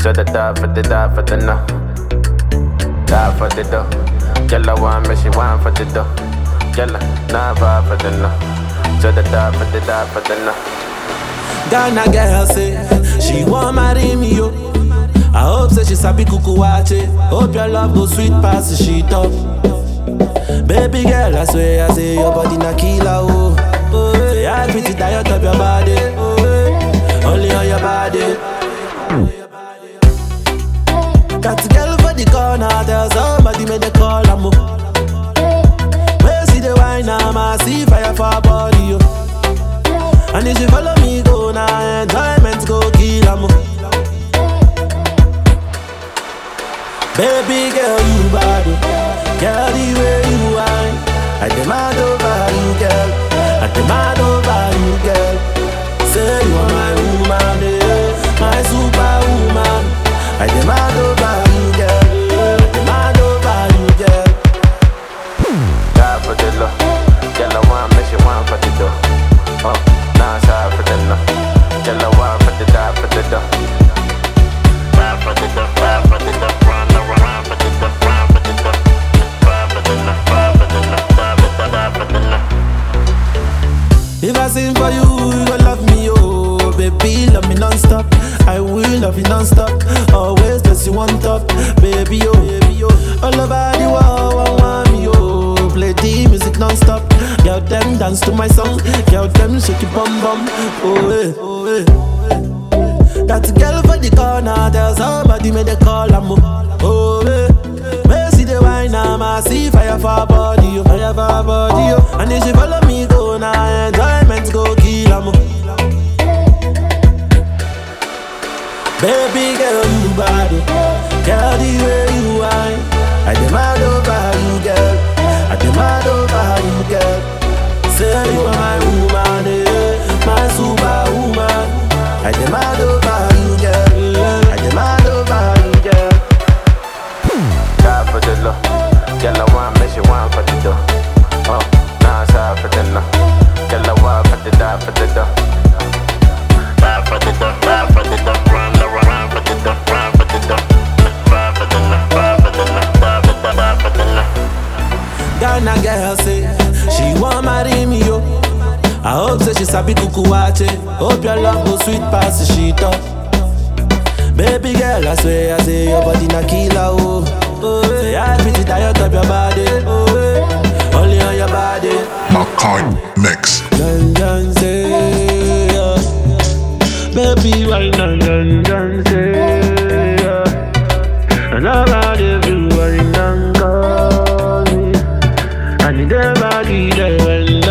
So the die for the die for the no. Die for the dough. Girl, I want me, she want for the dough. Girl, nah vibe for the no. So the die for the die for the no. Ghana girl say she want marry me yo. I hope say she sabi kuku wache. Hope your love go sweet past the sheet up. Baby girl, I swear I say your body na killer oh. oh say I pretty diet of your body. Oh, eh, only on your body. Got a girl for the corner, tell somebody make the call am oh. Where see the wine, I'ma see fire for her body yo. And if you follow me, go now, enjoyment go kill am. Baby girl, you bad, oh. girl the way you whine. I demand over you, girl. I demand over you, girl. Say you are my woman, eh, my superwoman. I demand over you, girl. I demand over you, girl. Die for the love. Girl, I want me, she want for the dough. Oh, nah, sorry for the no. Girl, I want for the die for the dough. Ride for the dough, ride for the dough, run, run, run for the dough, run for the dough. Ride for the love, ride for the love, die for the die for the love. If I sing for you, you gon' love me, oh Baby, love me non-stop I will love you non-stop Always place you on top Baby, oh, baby, oh All over the world, want, want me, oh Play the music non-stop Girl, them dance to my song Girl, them shake your bum bum Oh, eh, oh, eh That girl for the corner Tell somebody make the call, I'm oh, eh Where see the wine, I'ma see fire for her body, oh Fire for her body, oh And if she follow me, go now Enjoyment go kill, I'm Baby girl, you bad, oh. Girl, the way you whine I demand over you, girl I demand over you, girl Say you are my woman, eh My superwoman I demand over you, girl I demand over you, girl Die for the love. Girl, I want me, she want for the dough. Oh, nah, sorry for the no. Girl, I want for the die for the dough. Die for the dough, die for the dough, run, run, run for the dough, run for the dough. Ride for the love, ride for the love, die for the die for the love. Ghana girl say she want marry me yo. I hope say she sabi kuku wache. Hope your love go sweet past the sheet up. Baby girl, I swear I say your body na killer oh. Oh, say I pretty diet of your body. Oh, eh, only on your body. Makai Mix. Dun dun say, yeah. baby why dun dun dun say, yeah. and about everyone done call me. I need their body there when